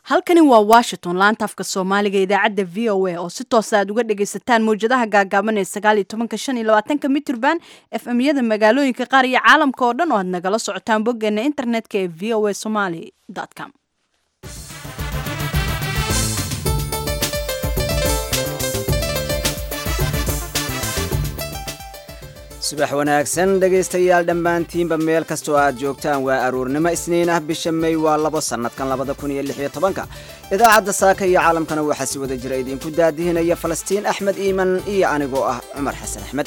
halkani waa washington laanta afka soomaaliga idaacadda v o a oo si toosa aad uga dhagaysataan mawjadaha gaagaaban ee sagaaliyo tobanka shan iyo labaatanka mitrban f m yada magaalooyinka qaar iyo caalamka oo dhan oo aad nagala socotaan boggeena internetka ee v o a somaly com subax wanaagsan dhegaystayaal dhammaantiinba meel kastoo aad joogtaan waa aruurnimo isniin ah bisha may waa labo sannadkan labada kun iyo lix iyo tobanka idaacadda saaka iyo caalamkana waxaa si wada jira idinku daadihinaya falastiin axmed iiman iyo anigoo ah cumar xasan axmed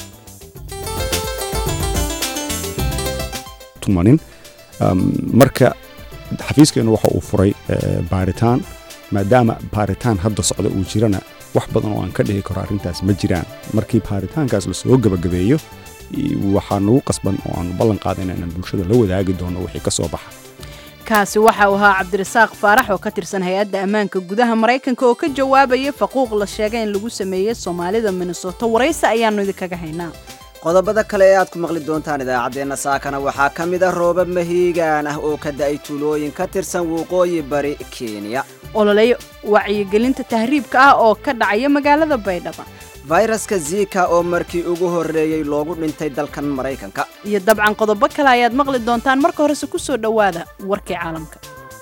tumanin marka xafiiskeennu waxa uu furay baaritaan maadaama baaritaan hadda socda uu jirana wax badan oo aan ka dhihi karo arrintaas ma jiraan markii baaritaankaas lasoo gebagabeeyo waxaa nagu qasban oo aanu ballan qaadayna inaan bulshada la wadaagi doono wixii ka soo baxa kaasi waxa uu ahaa cabdirasaaq faarax oo ka tirsan hay-adda ammaanka gudaha maraykanka oo ka jawaabaya faquuq la sheegay in lagu sameeyey soomaalida minnesota waraysi ayaannu idinkaga haynaa qodobada kale ee aad ku maqli doontaan idaacaddeenna saakana waxaa ka mid ah roobab mahiigaan ah oo ka da'ay tuulooyin ka tirsan waqooyi bari kenya ololey wacyigelinta tahriibka ah oo ka dhacaya magaalada baydhaba fayraska zika oo markii ugu horreeyey loogu dhintay dalkan maraykanka iyo dabcan qodobo kale ayaad maqli doontaan marka horese ku soo dhowaada warkii caalamka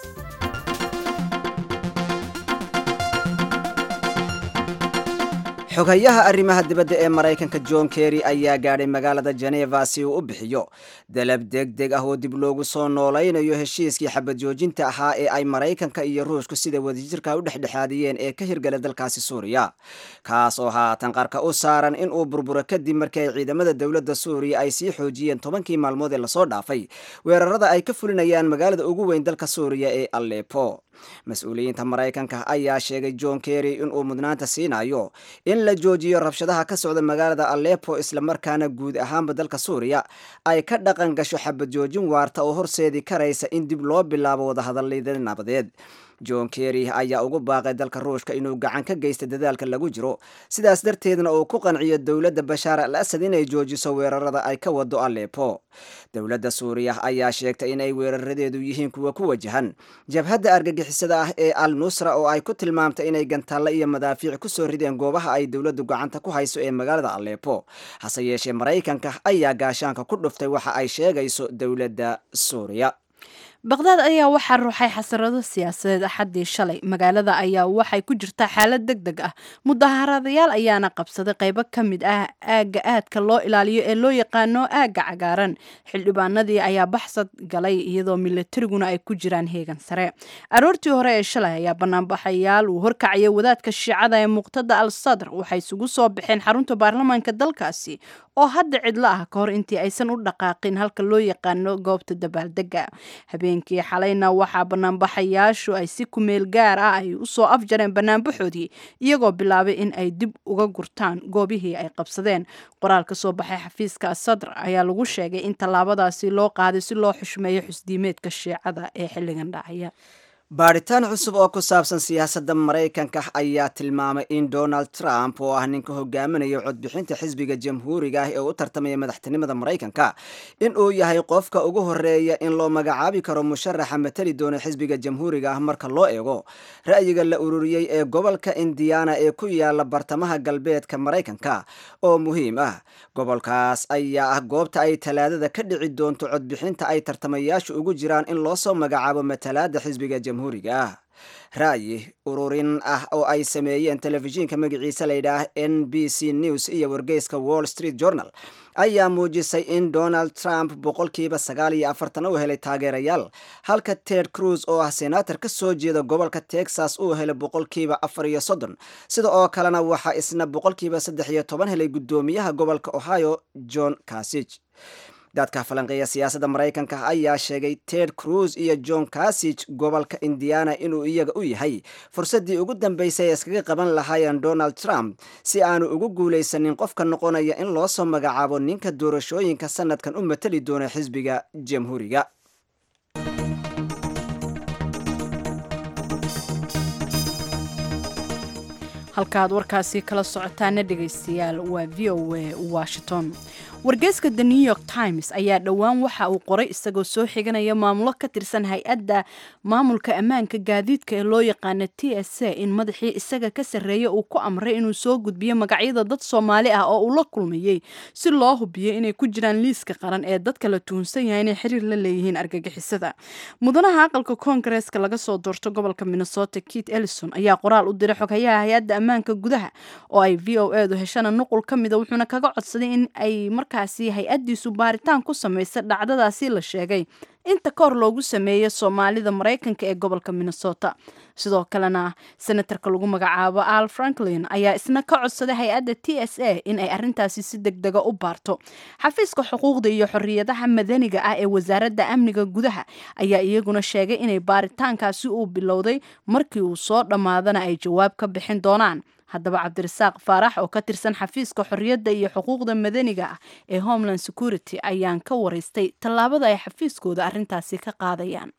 xogayaha arrimaha dibadda ee maraykanka john kerry ayaa gaadhay magaalada jeneva si uu u bixiyo dalab deg deg ah oo dib loogu soo noolaynayo heshiiskii xabad joojinta ahaa ee ay maraykanka iyo ruushku sida wadajirka u dhexdhexaadiyeen ee ka hirgala dalkaasi suuriya kaas oo haatan qarka u saaran in uu burburo kadib markii ay ciidamada dowladda suuriya ay sii xoojiyeen tobankii maalmood ee lasoo dhaafay weerarada ay ka fulinayaan magaalada ugu weyn dalka suuriya ee alepo mas-uuliyiinta maraykanka ayaa sheegay john kerry inuu mudnaanta siinayo in la joojiyo rabshadaha ka socda magaalada alepo islamarkaana guud ahaanba dalka suuriya ay ka dhaqan gasho xabad joojin waarta oo horseedi karaysa in dib loo bilaabo wadahadalada nabadeed john kerry ayaa ugu baaqay dalka ruushka inuu gacan ka geysta dadaalka lagu jiro sidaas darteedna uu ku qanciyo dowladda bashaar al asad inay joojiso weerarada ay ka wado alepo dowladda suuriya ayaa sheegtay inay weeraradeedu yihiin kuwa ku wajahan jabhadda argagixisada ah ee al nusra oo ay ku tilmaamtay inay gantaalla iyo madaafiic kusoo rideen goobaha ay dowladdu gacanta ku hayso ee magaalada alepo hase yeeshee maraykanka ayaa gaashaanka ku dhuftay waxa ay sheegayso dowladda suuriya baqdaad ayaa waxaa ruuxay xasarado siyaasadeed axaddii shalay magaalada ayaa waxay ku jirtaa xaalad deg deg ah mudaharadayaal ayaana qabsaday qaybo ka mid ah aagga aadka loo ilaaliyo ee loo yaqaano aagga cagaaran xildhibaanadii ayaa baxsad galay iyadoo milatariguna ay ku jiraan heegan sare aroortii hore ee shalay ayaa banaanbaxayaal uu horkacaya wadaadka shiicada ee muqtada al sadr waxay isugu soo baxeen xarunta baarlamaanka dalkaasi oo hadda cidlo ah ka hor intii aysan u dhaqaaqin halka loo yaqaano goobta dabaaldega habeenkii xalayna waxaa banaanbaxayaashu ay si kumeel gaar ah ay usoo afjareen banaanbaxoodii iyagoo bilaabay in ay dib uga gurtaan goobihii ay qabsadeen qoraal ka soo baxay xafiiska sadr ayaa lagu sheegay in tallaabadaasi loo qaaday si loo xushmeeyo xusdiimeedka shiicada ee xilligan dhacaya baadhitaan cusub oo ku saabsan siyaasadda maraykanka ayaa tilmaamay in donald trump oo ah ninka hogaaminaya codbixinta xisbiga jamhuuriga ah ee u tartamaya madaxtinimada maraykanka in uu yahay qofka ugu horeeya in loo magacaabi karo musharaxa matali doona xisbiga jamhuuriga ah marka loo eego ra'yiga la ururiyey ee gobolka indiana ee ku yaala bartamaha galbeedka maraykanka oo muhiim ah gobolkaas ayaa ah goobta ay talaadada ka dhici doonto codbixinta ay tartamayaashu ugu jiraan in loo soo magacaabo matalaada xisbiga ah ra'yi ururin ah oo ay sameeyeen telefishinka magaciisa layidhaah n b c news iyo wargeyska wall street journal ayaa muujisay in donald trump boqolkiiba sagaal iyo afartan uu helay taageerayaal halka ted cruz oo ah senator ka soo jeeda gobolka texas uu helay boqolkiiba afar iyo soddon sida oo kalena waxaa isna boqolkiiba saddex iyo toban helay guddoomiyaha gobolka ohio john casig dadka falanqeeya siyaasadda maraykanka ayaa sheegay ted cruz iyo john casig gobolka indiana inuu iyaga u yahay fursaddii ugu dambeysay ee iskaga qaban lahaayeen donald trump si aanu ugu guulaysanin qofka noqonaya in loo soo magacaabo ninka doorashooyinka sanadkan u matali doona xisbiga jamhuuriga halkaaad warkaasi kala socotaana dhegaystayaal waa v o a washington wargeyska the new york times ayaa dhowaan waxa uu qoray isagoo soo xiganaya maamulo ka tirsan hay-adda maamulka ammaanka gaadiidka ee loo yaqaana t s a in madaxii isaga ka sarreeya uu ku amray inuu soo gudbiyo magacyada dad soomaali ah oo uu la kulmayey si loo hubiyo inay ku jiraan liiska qaran ee dadka la tuhunsan yahay inay xiriir la leeyihiin argagixisada mudanaha aqalka koongareeska laga soo doorto gobolka minnesota kit ellison ayaa qoraal u diray xoghayaha hay-adda ammaanka gudaha oo ay v o edu heshana nuqul ka mida wuxuuna kaga codsaday in ay markaasi hay-addiisu baaritaan ku samaysa dhacdadaasi la sheegay inta ka hor loogu sameeyo soomaalida maraykanka ee gobolka minnesota sidoo kalena senatarka lagu magacaabo al franklin ayaa isna ka codsaday hay-adda t s a in ay arintaasi si deg dega u baarto xafiiska xuquuqda iyo xorriyadaha madaniga ah ee wasaaradda amniga gudaha ayaa iyaguna sheegay inay baaritaankaasi uu bilowday markii uu soo dhammaadana ay jawaab ka bixin doonaan haddaba cabdirasaaq faarax oo ka tirsan xafiiska xorriyadda iyo xuquuqda madaniga ah ee homeland security ayaan ka waraystay tallaabada ay xafiiskooda arrintaasi ka qaadayaan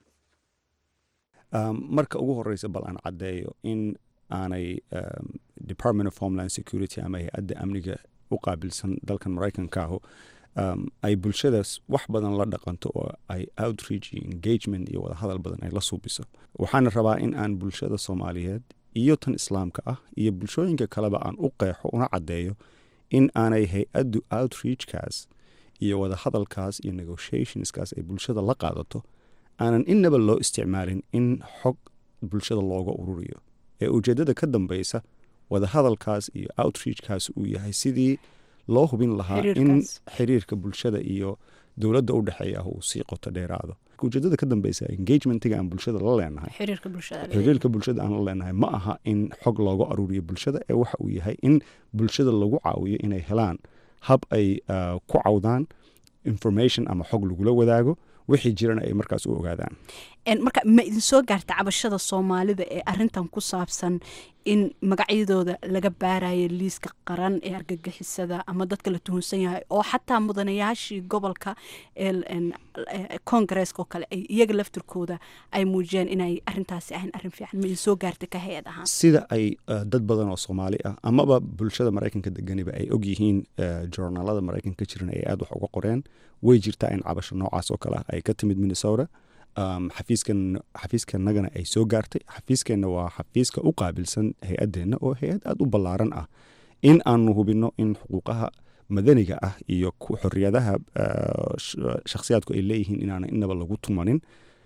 marka ugu horeysa bal aan caddeeyo in aanay department of homeland security ama hay-adda amniga u qaabilsan dalkan maraykanka ahu ay bulshadaas wax badan la dhaqanto oo ay outreach iyo engagement iyo wadahadal badan ay la suubiso waxaana rabaa in aan bulshada soomaaliyeed iyo tan islaamka ah iyo bulshooyinka kaleba aan u qeexo una caddeeyo in aanay hay-addu outreachkaas iyo wadahadalkaas iyo negotiationskaas ay bulshada la qaadato aanan innaba loo isticmaalin in xog bulshada looga ururiyo ee ujeeddada ka dambeysa wadahadalkaas iyo outreachkaas uu yahay sidii loo hubin lahaa in xiriirka bulshada iyo dowladda u dhexeeya ah uu sii qoto dheeraado ujeedada ka dambeysa engagementiga aan bulshada la leenahay xiriirka bulshada aan la leenahay ma aha in xog looga aruuriyo bulshada ee waxa uu yahay in bulshada lagu caawiyo inay helaan hab ay ku cawdaan information ama xog lagula wadaago wixii jirana ay markaas u ogaadaan marka ma idin soo gaarta cabashada soomaalida ee arintan ku saabsan in magacyadooda laga baarayo liiska qaran ee argagixisada ama dadka la tuhunsan yahay oo xataa mudanayaashii gobolka koongareeska oo kale ay iyaga laftirkooda ay muujiyeen inay arintaasi ahayn arrin fiican ma idin soo gaarta ka hay-ad ahaan sida ay dad badan oo soomaali ah amaba bulshada maraykanka deganiba ay og yihiin joornaalada maraykanka jiran ay aada wax uga qoreen way jirtaa in cabasho noocaas oo kale ah ay ka timid minnesota xafiiskan xafiiskanagana ay soo gaartay xafiiskeenna waa xafiiska u qaabilsan hay-addeenna oo hay-ad aada u ballaaran ah in aanu hubinno in xuquuqaha madaniga ah iyo xorriyadaha shakhsiyaadku ay leeyihiin inaana inaba lagu tumanin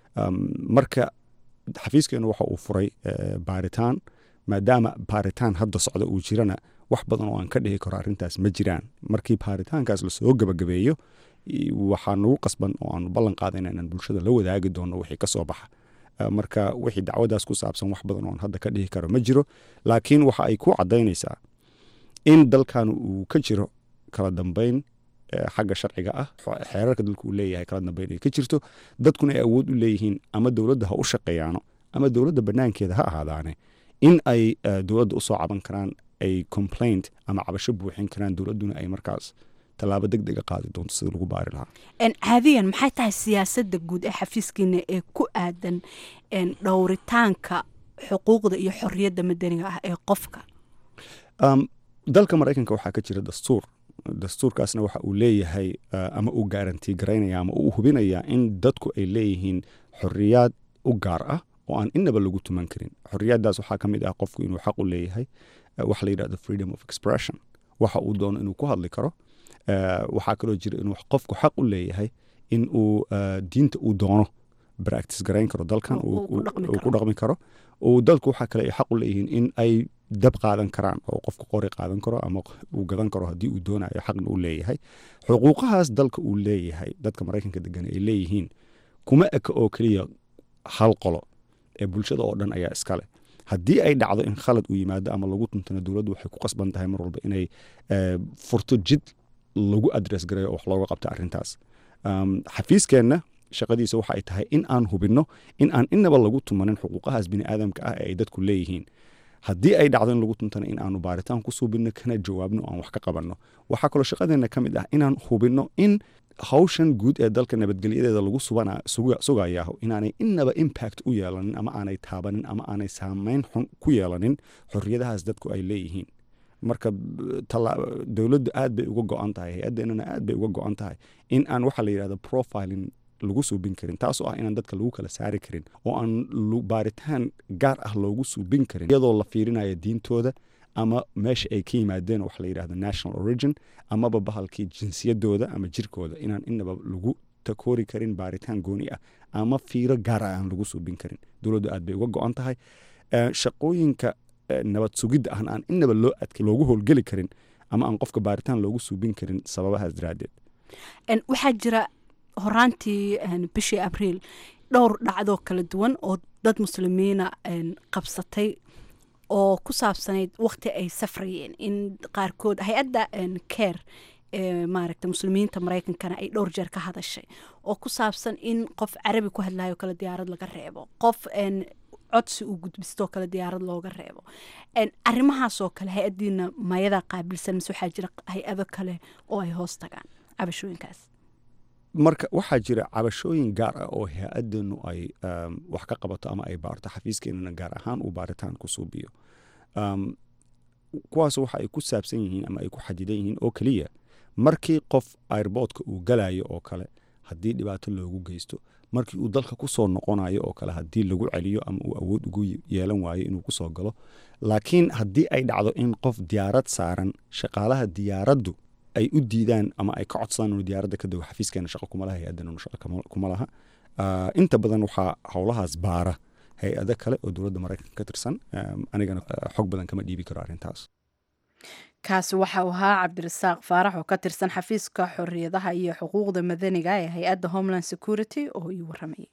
marka xafiiskeenna waxa uu furay baaritaan maadaama baaritaan hadda socda uu jirana wax badan oo aan ka dhihi karo arrintaas ma jiraan markii baaritaankaas lasoo gabagabeeyo waxaa nagu qasban oo aanu ballan qaadayna inaan bulshada la wadaagi doono wixii ka soo baxa marka wixii dacwadaas ku saabsan wax badan oo aan hadda ka dhihi karo ma jiro laakiin waxa ay ku caddaynaysaa in dalkan uu ka jiro kala dambeyn xagga sharciga ah xeerarka dalku uu leeyahay kala dambeyn ay ka jirto dadkuna ay awood u leeyihiin ama dowladda ha u shaqeeyaano ama dowladda banaankeeda ha ahaadaane in ay dowladda usoo caban karaan ay complaint ama cabasho buuxin karaan dowladduna ay markaas tallaabo deg dega qaadi doonto sida lagu baari lahaa caadiyan maxay tahay siyaasadda guud ee xafiiskiina ee ku aadan dhowritaanka xuquuqda iyo xorriyadda madaniga ah ee qofka dalka maraykanka waxaa ka jira dastuur dastuurkaasna waxa uu leeyahay ama uu gaarantii garaynaya ama uu hubinaya in dadku ay leeyihiin xorriyaad u gaar ah oo aan inaba lagu tuman karin xorriyaddaas waxaa ka mid ah qofku inuu xaq u leeyahay waxa la yidhahdo freedom of expression waxa uu doono inuu ku hadli karo waxaa kaloo jira inuu qofku xaq u leeyahay in uu diinta uu doono practice garayn karo dalkan uu ku dhaqmi karo uu dalku waxaa kale ay xaq u leeyihiin in ay dab qaadan karaan oo qofku qori qaadan karo ama uu gadan karo haddii uu doonayo xaqna uu leeyahay xuquuqahaas dalka uu leeyahay dadka maraykanka degan ay leeyihiin kuma eka oo keliya hal qolo ee bulshada oo dhan ayaa iskale haddii ay dhacdo in khalad uu yimaado ama lagu tuntana dowladdu waxay ku qasban tahay mar walba inay furto jid lagu adress gareeyo oo wax looga qabta arrintaas xafiiskeenna shaqadiisa waxa ay tahay in aan hubinno in aan inaba lagu tumanin xuquuqahaas bini aadamka ah ee ay dadku leeyihiin haddii ay dhacdo in lagu tuntana in aanu baaritaan ku suubinno kana jawaabno o aan wax ka qabanno waxaa kaloo shaqadeenna ka mid ah inaan hubinno in hawshan guud ee dalka nabadgelyadeeda lagu sugayaho inaanay inaba impact u yeelanin ama aanay taabanin ama aanay saameyn xun ku yeelanin xorriyadahaas dadku ay leeyihiin marka dowladdu aad bay uga go-an tahay hay-addeenana aad bay uga go-an tahay in aan waxa la yidhahdo profiling lagu suubin karin taasoo ah inaan dadka lagu kala saari karin oo aan baaritaan gaar ah loogu suubin karin iyadoo la fiirinayo diintooda ama meesha ay ka yimaadeen wax la yidhahdo national origin amaba bahalkii jinsiyadooda ama jirkooda inaan inaba lagu takoori karin baaritaan gooni ah ama fiiro gaar ah aan lagu suubin karin dowladdu aad bay uga go-an tahay shaqooyinka nabad sugidda ahna aan inaba loo adkay loogu howlgeli karin ama aan qofka baaritaan loogu suubin karin sababahaas daraaddeed waxaa jira horaantii bishii abriil dhowr dhacdoo kala duwan oo dad muslimiina qabsatay oo ku saabsanayd waqti ay safrayeen in qaarkood hay-adda care maaragta muslimiinta maraykankana ay dhowr jeer ka hadashay oo ku saabsan in qof carabi ku hadlayo kale diyaarad laga reebo qof codsi uu gudbistoo kale diyaarad looga reebo arrimahaasoo kale hay-addiina mayadaa qaabilsan mise waxaa jira hay-ado kale oo ay hoos tagaan cabashooyinkaas marka waxaa jira cabashooyin gaar ah oo hay-addeenu ay wax ka qabato ama ay baarto xafiiskeenana gaar ahaan uu baaritaan ku suubiyo kuwaas waxa ay ku saabsan yihiin ama ay ku xadidan yihiin oo keliya markii qof airboodka uu galayo oo kale haddii dhibaato loogu geysto markii uu dalka ku soo noqonayo oo kale haddii lagu celiyo ama uu awood ugu yeelan waayo inuu kusoo galo laakiin haddii ay dhacdo in qof diyaarad saaran shaqaalaha diyaaraddu ay u diidaan ama ay ka codsadaan inuu diyaaradda ka dago xafiiskeena shaqo kuma laha hay-addana shaqo kuma laha inta badan waxaa howlahaas baara hay-ado kale oo dowladda maraykanka ka tirsan anigana xog badan kama dhiibi karo arrintaas kaasi waxa uu ahaa cabdirasaaq faarax oo ka tirsan xafiiska xorriyadaha iyo xuquuqda madaniga ee hay-adda homeland security oo ii waramayay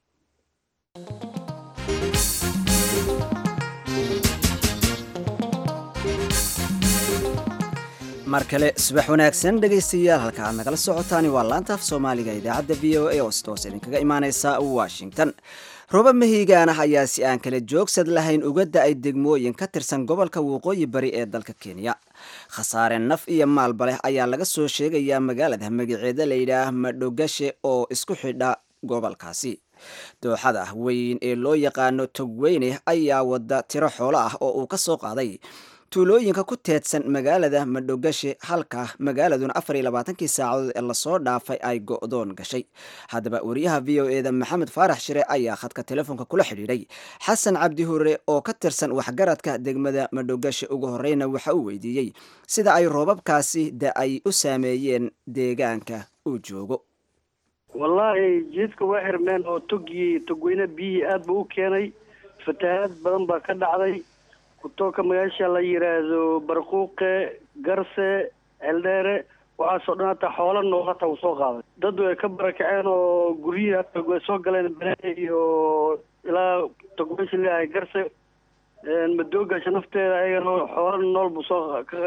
mar kale subax wanaagsan dhegaystayaal halka aad nagala socotaani waa laantaaf soomaaliga idaacadda v o a oo sidoos idinkaga imaaneysa washington roobab mahiigaan ah ayaa si aan kala joogsad lahayn uga da-ay degmooyin ka tirsan gobolka waqooyi bari ee dalka kenya khasaare naf iyo maalba leh ayaa laga soo sheegayaa magaalada magaceeda layidhaah madhogashe oo isku xidha gobolkaasi dooxada weyn ee loo yaqaano togweyne ayaa wada tiro xoolo ah oo uu ka soo qaaday tuulooyinka ku teedsan magaalada madhogashe halka magaaladuna afar iyo labaatankii saacadood ee lasoo dhaafay ay go-doon gashay haddaba wariyaha v o eda maxamed faarax shire ayaa khadka telefoonka kula xidhiidhay xasan cabdi hure oo ka tirsan waxgaradka degmada madhogashe ugu horeyna waxa uu weydiiyey sida ay roobabkaasi da ay u saameeyeen deegaanka uu joogo wallaahi jiidka waa xirmeen oo togii togweyne biyihii aad buu u keenay fatahaad badan baa ka dhacday kutooka magaasha la yidhaahdo barquuqe garse ceeldheere waxaasoo dhan hataa xoola nool hataa uu soo qaaday dad way ka barakaceen oo guryihii hataa way soo galeen banaane iyo ilaa togmeysha leeyahay garse madoogasha nafteeda ayagana xoola nool buu soo ka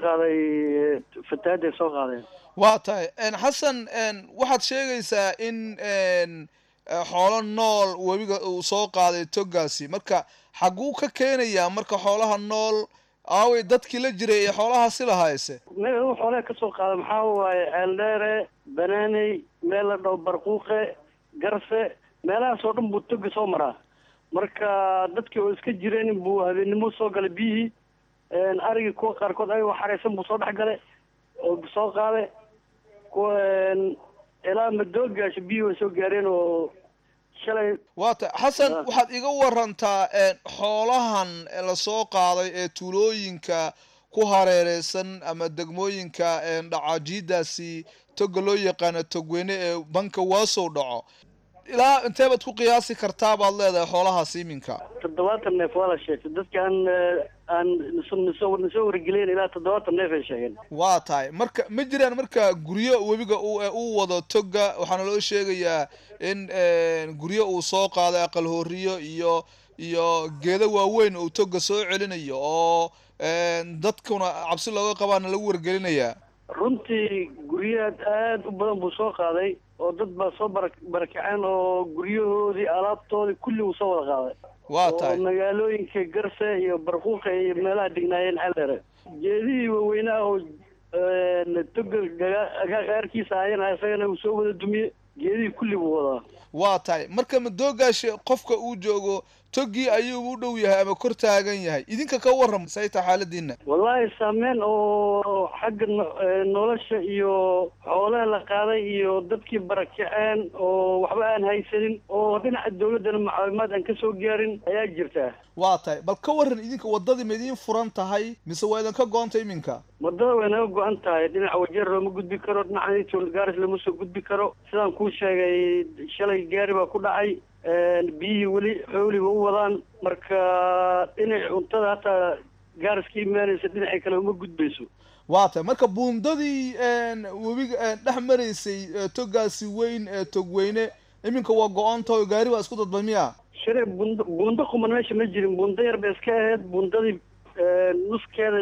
qaaday fatahaaday soo qaadeen waa tahay xasan waxaad sheegaysaa in xoolo nool webiga uu soo qaaday togaasi marka xaguu ka keenayaa marka xoolaha nool aaway dadkii la jiray ee xoolahaasi lahayse meel uu xoolaha kasoo qaada maxaa waaye ceeldheere banaaney meel la dhaho barquuqe garse meelahaas oo dhan buu toga soo maraa marka dadkii oo iska jireen buu habeennimo soo galay biyihii arigii kuwa qaarkood ayagoo xareysan buu soo dhex galay oo soo qaaday kuwa ilaa madoogaasha biyihii way soo gaareen oo shalay waa ta xasan waxaad iga warantaa xoolahan lasoo qaaday ee tuulooyinka ku hareereysan ama degmooyinka dhacaajiidaasi toga loo yaqaano togweyne ee banka waasow dhaco ilaa intee baad ku qiyaasi kartaa baad leedahay xoolahaas iminka toddobaatan neef waa la sheegtay dadka aan aan nsoo nasoo wargelin ilaa toddobaatan neef ay sheegeen waa tahay marka ma jiraan marka guryo webiga uu wado toga waxaana loo sheegayaa in guryo uu soo qaaday aqal horiyo iyo iyo geedo waaweyn uu toga soo celinayo oo dadkuna cabsi looga qabaana lagu wargelinayaa runtii guryahaad aad u badan buu soo qaaday oo dad baa soo bara barakaceen oo guryahoodii alaabtoodii kulli uu soo wada qaaday waa tahay oo magaalooyinka garse iyo barquuqa iyo meelaha degnaayeen xeldheere geedihii waaweynaa oo toga gaarkiisa ahayana isagana uu soo wada dumiye geedihii kulli buu wadaa waa tahay marka madoogaashe qofka uu joogo togii ayuu u dhow yahay ama kor taagan yahay idinka ka waram sayta xaaladiina wallaahi saameyn oo xagga nolosha iyo xoolaha la qaaday iyo dadkii barakaceen oo waxba aan haysanin oo dhinaca dawladdana macaawimaad aan ka soo gaarin ayaa jirta waa tahay bal ka waran idinka waddadii ma idiin furan tahay mise waa idinka go-anta iminka waddada way naga go-an tahay dhinaca wajeer looma gudbi karo dhinaca gaaris lama soo gudbi karo sidaan kuu sheegay shalay gaari baa ku dhacay biyihii weli xooliba u wadaan marka dhinaci cuntada hataa gaaris ka imaanaysa dhinacii kale uma gudbayso waa tahay marka buundadii webiga dhex maraysay togaasi weyn ee togweyne iminka waa go-anta oo gaari baa isku dadba miya shire buundo buundo quman meesha ma jirin buundo yar bay iska ahayd buundadii nuskeeda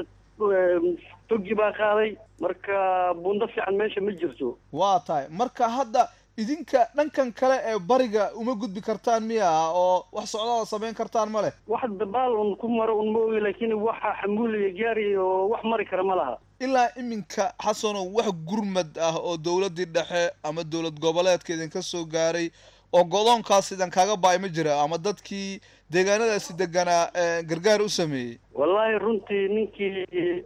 togi baa qaaday marka buundo fiican meesha ma jirto waa tahay marka hadda idinka dhankan kale ee bariga uma gudbi kartaan miya oo wax socdaala samayn kartaan ma leh wax dabaal un ku maro un ma ogi laakiin waxa xamuuliya gaari oo wax mari kara ma laha ilaa iminka xasanow wax gurmad ah oo dowladdii dhexe ama dowlad goboleedka idinka soo gaaray oo godoonkaas idan kaaga baay ma jira ama dadkii deegaanadaasi deganaa gargaar u sameeyey wallaahi runtii ninkii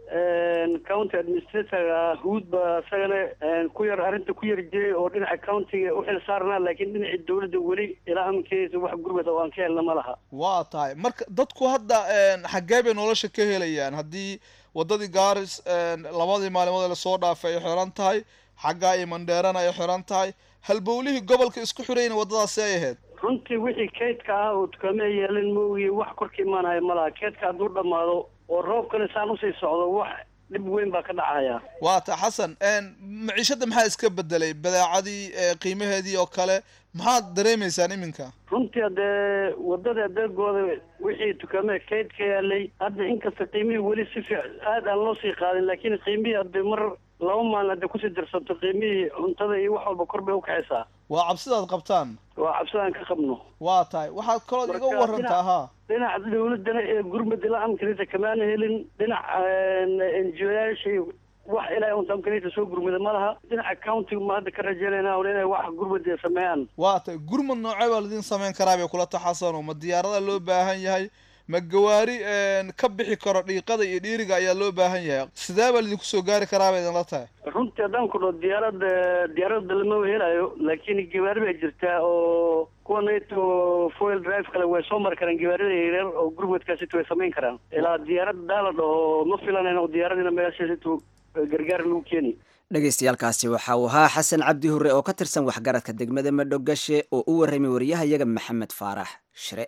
county administratorga huud baa isagana ku yar arrinta ku yar jiray oo dhinaca countiga u xil saarnaa laakiin dhinacii dawladda weli ilaa aminkeesa wax gurmad oo aan ka helna ma laha waa tahay marka dadku hadda xaggee bay nolosha ka helayaan haddii waddadii gaaris labadii maalimood ee lasoo dhaafay ay xiran tahay xaggaa iyo mandheerana ay xiran tahay halbowlihii gobolka isku xirayna waddadaasi ay ahayd runtii wixii kaydka ah oo dukaame ay yeelan ma ogiye wax korka imaanaya ma laha kaydka hadduu dhammaado oo roobkana saan usii socdo wax dhib weyn baa ka dhacaya waa ta xasan maciishadda maxaa iska bedelay badeecadii qiimaheedii oo kale maxaad dareemaysaan iminka runtii haddee waddada adeegooda wixii dukaamada kayd ka yaalay hadda inkasta qiimihii weli si fiic aad aan loo sii qaadin laakiin qiimihii haddee mar laba maalin hadday kusii dirsanto qiimihii cuntada iyo wax walba kor bay ukacaysaa waa cabsidaad qabtaan waa cabsidaan ka qabno waa tahay waxaad kalood iga warantaa ha dhinaca dawladdana ee gurmad ilaa amkanita kamaana helin dhinaca enjiyoyaashii wax ilaa unta amkanita soo gurmada ma laha dhinaca countiga ma hadda ka rajeynayna un inay wax gurmad sameeyaan waa tahay gurmad noocee baa laidin samayn karaa bay kula taxasano ma diyaarada loo baahan yahay ma gawaari ka bixi karo dhiiqada iyo dhiiriga ayaa loo baahan yahay sidee baa laidinku soo gaari karaa bay idinla tahay runtii haddaan ku dhao diyaarada diyaaradda lama helayo laakiin gawaari baa jirtaa oo kuwa nato foil drive kale way soo mari karaan gawaarida yaryar oo gurmadkaasito way samayn karaan ilaa diyaaradda daala dhaho ma filanayna oo diyaaradina meeshaasito gargaar lagu keeni dhegaystayaaalkaasi waxa uu ahaa xasan cabdi hurre oo ka tirsan waxgaradka degmada madhogashe oo u warramay wariyahayaga maxamed faarax shire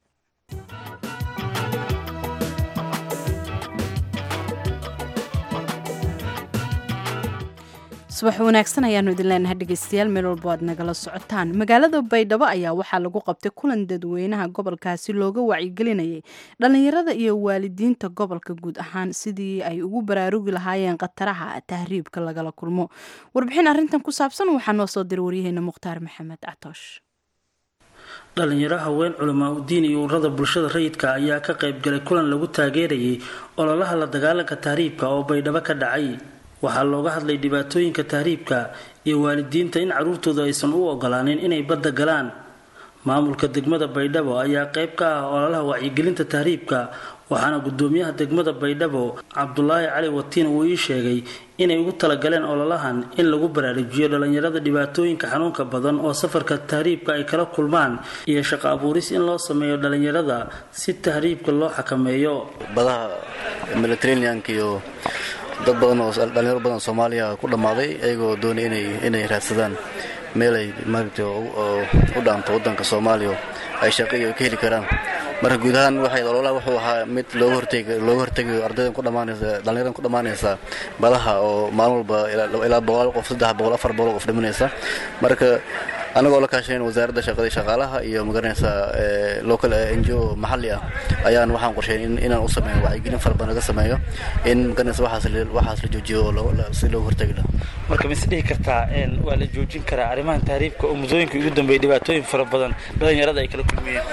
subax wanaagsan ayaanu idin leenahay dhegeystayaal meel walba aad nagala socotaan magaalada baydhabo ayaa waxaa lagu qabtay kulan dadweynaha gobolkaasi looga wacyigelinayay dhallinyarada iyo waalidiinta gobolka guud ahaan sidii ay ugu baraarugi lahaayeen khataraha tahriibka lagala kulmo warbixin arrintan ku saabsan waxaa noo soo diray waryaheena mukhtaar maxamed catoosh dhalinyaro haween culamaa udiin iyo ururada bulshada rayidka ayaa ka qaybgalay kulan lagu taageerayay ololaha la dagaalanka tahriibka oo baydhabo ka dhacay waxaa looga hadlay dhibaatooyinka tahriibka iyo waalidiinta in caruurtooda aysan u ogolaanin inay badda galaan maamulka degmada baydhabo ayaa qayb ka ah ololaha wacyigelinta tahriibka waxaana gudoomiyaha degmada baydhabo cabdulaahi cali watiin uu ii sheegay inay ugu talagaleen ololahan in lagu baraarujiyo dhalinyarada dhibaatooyinka xanuunka badan oo safarka tahriibka ay kala kulmaan iyo shaqo abuuris in loo sameeyo dhalinyarada si tahriibka loo xakameeyo badaha mediterraneanka iyo dad badan oo dhalinyaro badan oo soomaaliya ku dhammaaday ayagoo doonay inay inay raadsadaan meel ay maaragtay u dhaanto waddanka soomaaliya ay shaqo iyo ka heli karaan marka guud ahaan waxay ololaha wuxuu ahaa mid looga hortegi looga hortegayo ardaydan ku dhamaanaysa dhallinyaradan ku dhammaanaysa badaha oo maalin walba ilaa boqol qof saddex boqol afar boqol qof dhimanaysa marka anagoo la kaashayn wasaaradda shaqada shaqaalaha iyo magaranaysa local n g o maxalli ah ayaan waxaan qorsheyn inaan u sameeyo wacyigelin fara badan laga sameeyo in magaranaysa waxaas waxaas la joojiyo oo si looga hortegi lahaa marka ma is dhihi kartaa waa la joojin karaa arrimahan tahriibka oo muddooyinka ugu dambeeyay dhibaatooyin fara badan dhalinyarada ay kala kulmayeen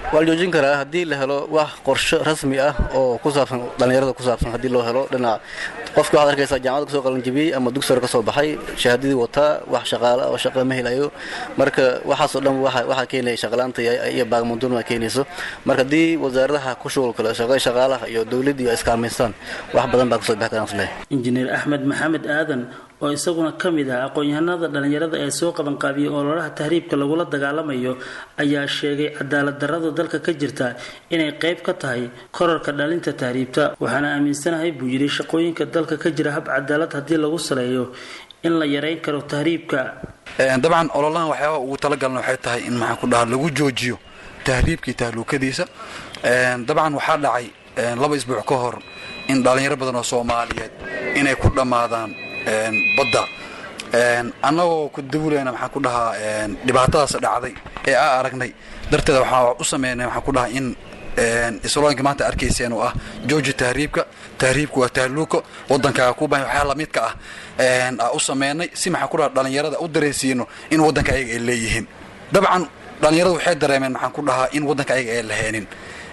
waa la joojin karaa haddii la helo wax qorsho rasmi ah oo ku saabsan dhallinyarada ku saabsan haddii loo helo dhinaca qofki waxaad arkaysaa jaamacada kasoo qalanjibiyey ama dugsare ka soo baxay shahaadadii wataa wax shaqaala oo shaqa ma helayo marka waxaasoo dhan waxaa keenaya shaqalaanta iyo baagmundunma keenayso marka haddii wasaaradaha ku shughul kale shaqa shaqaalaha iyo dowladda iyo iskaalmaystaan wax badan baa kasoo bixi karaan isleeyahay injineer axmed maxamed aadan oo isaguna ka mid ah aqoon-yahanada dhallinyarada ee soo qabanqaabiyey ololaha tahriibka lagula dagaalamayo ayaa sheegay cadaalad darrada dalka ka jirta inay qayb ka tahay korarka dhalinta tahriibta waxaana aaminsanahay buu yidhi shaqooyinka dalka ka jira hab cadaalad haddii lagu saleeyo in la yareyn karo tahriibka dabcan ololahan waxyaaba ugu talagalna waxay tahay in maxaan ku dhaha lagu joojiyo tahriibkii tahluukadiisa dabcan waxaa dhacay laba isbuuc ka hor in dhallinyaro badan oo soomaaliyeed inay ku dhammaadaan badda annagoo ku dawulayna maxaan ku dhahaa dhibaatadaas dhacday ee aa aragnay darteeda waxaa u sameynay waxaan ku dhahaa in islooyinka maanta arkayseen oo ah jooji tahriibka tahriibku waa tahluuko waddankaaga ku bahan waxyaa lamidka ah aa u sameynay si maxaan ku dhaha dhallinyarada u dareensiino in waddanka ayaga ay leeyihiin dabcan dhallinyaradu waxay dareemeen maxaan ku dhahaa in waddanka ayaga ay laheenin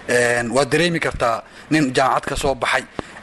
waad dareemi kartaa nin jaamacad ka soo baxay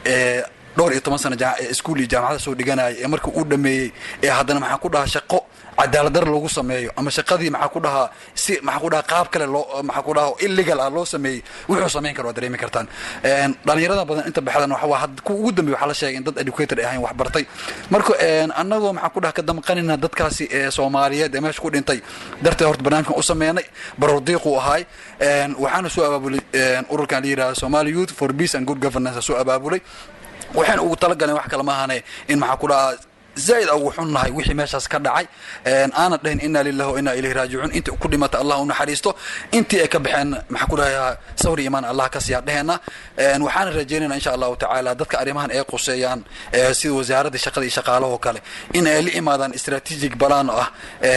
dhowr iyo toban sana iskuul iyo jaamacada soo dhiganaya ee markii uu dhameeyey ee haddana maxaan ku dhahaa shaqo cadaaladar lagu sameeyo ama shaqadii maxaa ku dhahaa si maxaa ku dhahaa qaab kale loo maxaa ku dhahaa illegal ah loo sameeyey wuxuu samayn karo waa dareemi kartaan dhalinyarada badan inta baxdan waxa waa ku ugu dambeey waxaa la sheegay in dad educated ay ahayn wax bartay marka annagoo maxaa ku dhaha ka damqanina dadkaasi ee soomaaliyeed ee meesha ku dhintay darteed horta barnaamijkan u sameynay barordiiquu ahaay waxaana soo abaabulay ururkan la yidhahda somali youth for peace and good governance soo abaabulay waxaan ugu talagaleen wax kale maahane in maxaa ku dhahaa zaaid ugu xunnahay wixii meeshaas ka dhacay aanan dhahin inaa lillahi wa inaa ilayhi raajicuun intii ku dhimata allah u naxariisto intii ay ka baxeen maxaa ku dhahayaa sawri imaan allah ka siiyaa dheheenna waxaana rajeynayna insha allahu tacaala dadka arrimahan ay quseeyaan sida wasaaradda shaqada iyo shaqaalahoo kale in ay la imaadaan strategic balaan ah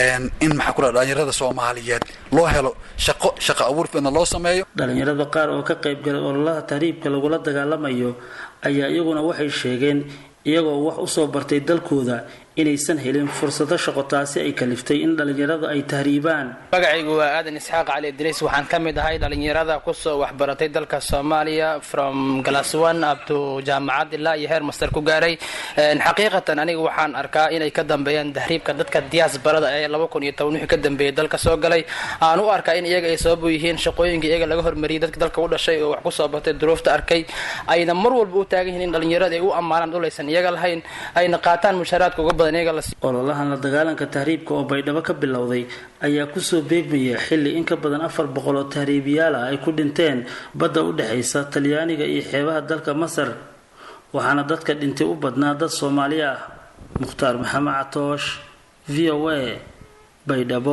in maxaa ku dhaha dhalinyarada soomaaliyeed loo helo shaqo shaqo abuur fidna loo sameeyo dhalinyarada qaar oo ka qayb galay ololaha tahriibka lagula dagaalamayo ayaa iyaguna waxay sheegeen iyagoo wax usoo bartay dalkooda inaysan helin fursado shaqo taasi ay kaliftay in dhallinyarada ay tahriibaan magacaygu waa aadan isxaaq cali idriis waxaan ka mid ahay dhallinyarada kusoo waxbaratay dalka soomaaliya from glass one up to jaamacad ilaa iyo heer master ku gaaray xaqiiqatan aniga waxaan arkaa inay ka dambeeyaan tahriibka dadka diyaasbarada ee laba kun iyo toban wixii ka dambeeyay dalka soo galay aan u arkaa in iyaga ay sabab u yihiin shaqooyinka iyaga laga hormariyay dadka dalka u dhashay oo wax kusoo bartay duruufta arkay ayna mar walba u taagan yihiin in dhallinyarada ay u ammaanaan dhulaysan iyaga lahayn ayna qaataan mushaaraadka uga badan iyaga ololahan la dagaalanka tahriibka oo baydhabo ka bilowday ayaa kusoo beegmaya xilli in ka badan afar boqol oo tahriibiyaal ah ay ku dhinteen badda u dhexaysa talyaaniga iyo xeebaha dalka masar waxaana dadka dhintay u badnaa dad soomaali ah mukhtaar maxamed catoosh v o a baydhabo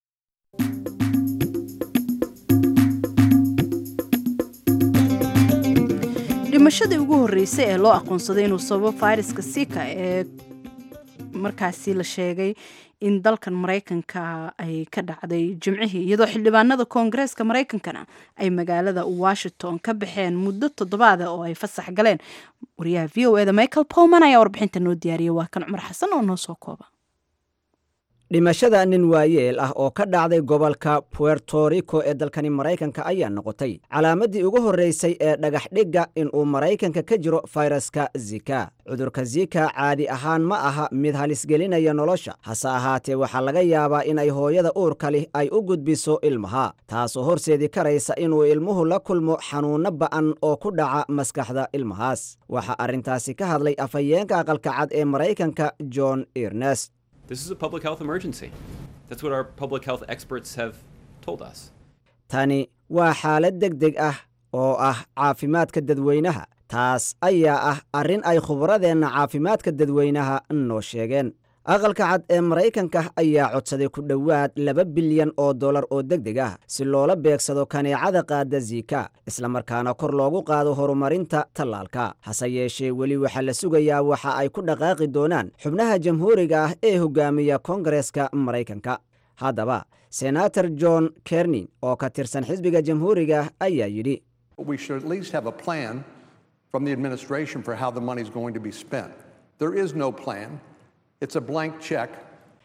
dhimashadii ugu horreysay ee loo aqoonsaday inuu sababo fayraska sika ee markaasi la sheegay in dalkan maraykanka ay ka dhacday jimcihii iyadoo xildhibaanada koongareeska maraykankana ay magaalada washington ka baxeen muddo toddobaada oo ay fasax galeen wariyaha v o eda michael powman ayaa warbixinta noo diyaariyay waa kan cumar xasan oo noo soo kooba dhimashada nin waayeel ah oo ka dhacday gobolka puerto rico ee dalkani maraykanka ayaa noqotay calaamaddii ugu horraysay ee dhagaxdhigga inuu maraykanka ka jiro fayraska zika cudurka zika caadi ahaan ma aha mid halisgelinaya nolosha hase ahaatee waxaa laga yaabaa inay hooyada uurka lih ay u gudbiso ilmaha taasoo horseedi karaysa inuu ilmuhu la kulmo xanuunno ba'an oo ku dhaca maskaxda ilmahaas waxaa arrintaasi ka hadlay afhayeenka aqalka cad ee maraykanka john ernest This is a public health emergency. That's what our public health experts have told us. tani waa xaalad deg deg ah oo ah caafimaadka dadweynaha taas ayaa ah arrin ay khubradeenna caafimaadka dadweynaha noo sheegeen aqalka cad ee maraykanka ayaa codsaday ku dhowaad laba bilyan oo dollar oo deg deg ah si loola beegsado kaneecada qaada zika islamarkaana kor loogu qaado horumarinta tallaalka hase yeeshee weli waxaa la sugayaa waxa ay ku dhaqaaqi doonaan xubnaha jamhuuriga ah ee hogaamiya koongareeska maraykanka haddaba senator john kernin oo ka tirsan xisbiga jamhuuriga ayaa yidhi We should at least have a plan from the administration for how the money is going to be spent. There is no plan. It's a blank check.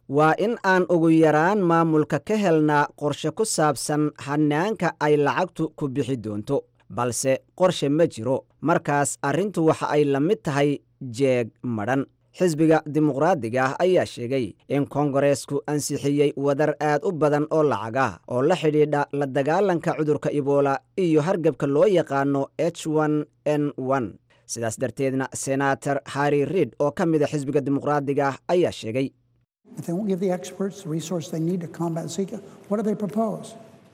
waa in aan ugu yaraan maamulka ka helnaa qorshe ku saabsan hanaanka ay lacagtu ku bixi doonto balse qorshe ma jiro markaas arrintu waxa ay la mid tahay jeeg madhan xisbiga dimuqraadiga ah ayaa sheegay in kongareesku ansixiyey wadar aad u badan oo lacag ah oo la xidhiidha la dagaalanka cudurka ibola iyo hargebka loo yaqaano h n n sidaas darteedna senator harri riid oo ka mida xisbiga dimuqraadiga ah ayaa sheegay If they won't give the experts the resource they need to combat Zika, what do they propose?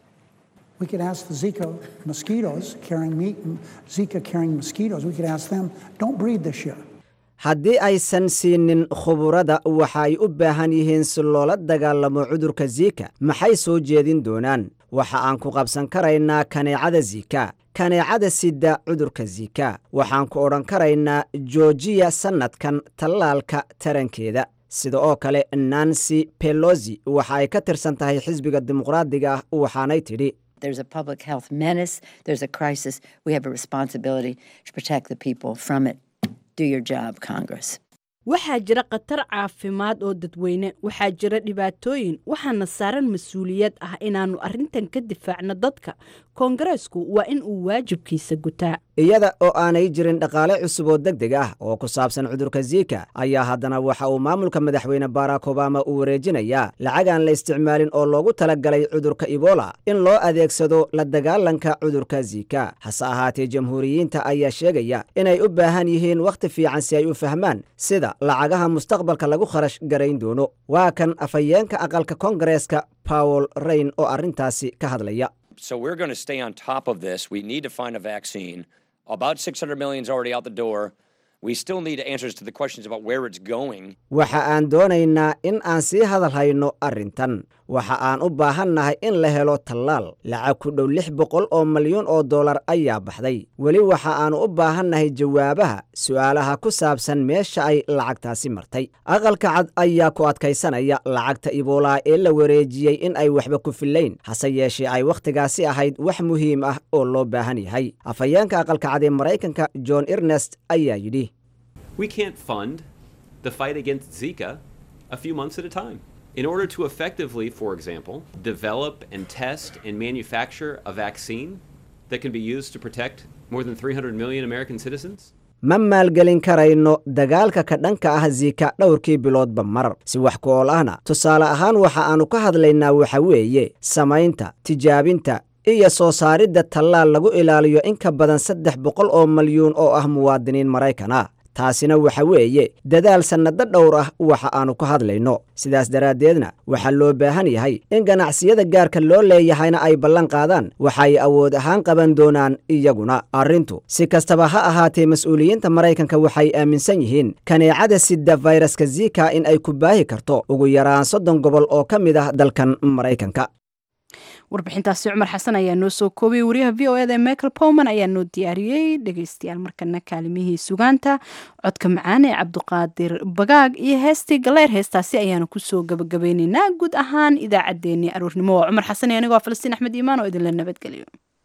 We could ask the Zika mosquitoes carrying meat and Zika carrying mosquitoes, we could ask them, don't breed this year. haddii aysan siinin khuburada waxa ay u baahan yihiin si loola dagaalamo cudurka zika maxay soo jeedin doonaan waxa aan ku qabsan karaynaa kaneecada zika kaneecada sida cudurka zika waxaan ku odhan karaynaa joojiya sannadkan tallaalka tarankeeda sida oo kale nancy pelosi waxa ay ka tirsan tahay xisbiga dimuqraadiga ah waxaanay tidhi There's a public health menace. There's a crisis. We have a responsibility to protect the people from it. Do your job, Congress. waxaa jira khatar caafimaad oo dadweyne waxaa jira dhibaatooyin waxaana saaran mas-uuliyad ah inaannu arrintan ka difaacno dadka koongareesku waa in uu waajibkiisa gutaa iyada oo aanay jirin dhaqaale cusub oo deg deg ah oo ku saabsan cudurka zika ayaa haddana waxa uu maamulka madaxweyne barack obama uu wareejinayaa lacag aan la isticmaalin oo loogu talagalay cudurka ibola in loo adeegsado la dagaalanka cudurka zika hase ahaatee jamhuuriyiinta ayaa sheegaya inay u baahan yihiin wakhti fiican si ay u fahmaan sida lacagaha mustaqbalka lagu kharash garayn doono waa kan afhayeenka aqalka koongareeska powel rayn oo arrintaasi ka hadlaya So we're going to stay on top of this. We need to find a vaccine. About 600 million is already out the door. We still need answers to the questions about where it's going. waxa aan doonaynaa in aan sii hadal hayno arrintan waxa aan u baahannahay in la helo tallaal lacag ku dhow lix boqol oo malyuun oo dollar ayaa baxday weli waxa aanu u baahannahay jawaabaha su'aalaha ku saabsan meesha ay lacagtaasi martay aqalka cad ayaa ku adkaysanaya lacagta iboolaa ee la wareejiyey in ay waxba ku fillayn hase yeeshee ay wakhtigaasi ahayd wax muhiim ah oo loo baahan yahay afhayeenka aqalka cad ee maraykanka john ernest ayaa yidhi We can't fund the fight against Zika a few months at a time. In order to effectively, for example, develop and test and manufacture a vaccine that can be used to protect more than 300 million American citizens, ma maalgelin karayno dagaalka ka dhanka ah zika dhowrkii biloodba mar si wax ku ool ahna tusaale ahaan waxa aannu ka hadlaynaa waxa weeye samaynta tijaabinta iyo soo saaridda tallaal lagu ilaaliyo in ka badan saddex boqol oo malyuun oo ah muwaadiniin maraykan ah taasina waxa weeye dadaal sannado dhowr ah waxa aannu ka hadlayno sidaas daraaddeedna waxaa loo baahan yahay in ganacsiyada gaarka loo leeyahayna ay ballan qaadaan waxay awood ahaan qaban doonaan iyaguna arrintu si kastaba ha ahaatee mas-uuliyiinta maraykanka waxay aaminsan yihiin kaneecada sida fayraska zika in ay ku baahi karto ugu yaraan soddon gobol oo ka mid ah dalkan maraykanka warbixintaasi cumar xasan ayaa noo soo koobiyey wariyaha v o eda ee michael powman ayaa noo diyaariyey dhegeystayaal markana kaalimihii sugaanta codka macaan ee cabduqaadir bagaag iyo heestii galeer heestaasi ayaanu kusoo gabagabeyneynaa guud ahaan idaacaddeenii aroornimo waa cumar xasan iyo anigoo falastiin axmed iimaan oo idinla nabadgeliyo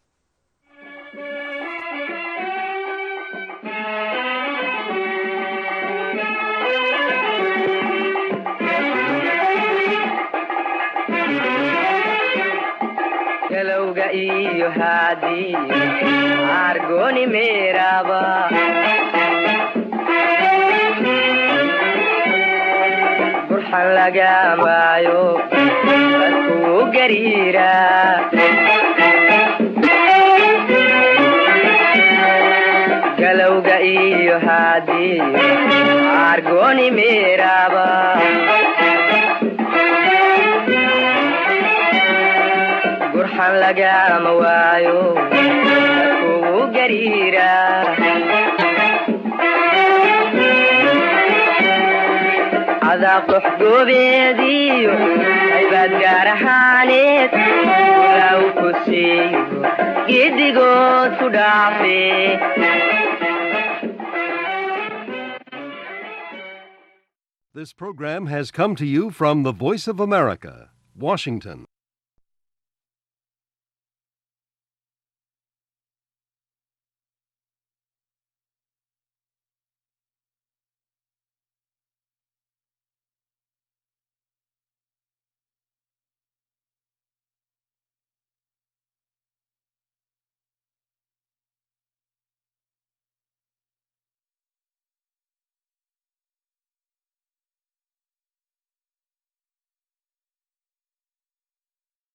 galowga iyo haadii argoni meeraba burxan lagamaayo dadkuu gariira galowga iyo haadii argoni meeraba burxan lagama waayo dadkugu gariira cadaab dox goobeediyo aybaad gaar ahaaneed walaa u ku siiyo giddigood ku dhaafe This program has come to you from the Voice of America, Washington.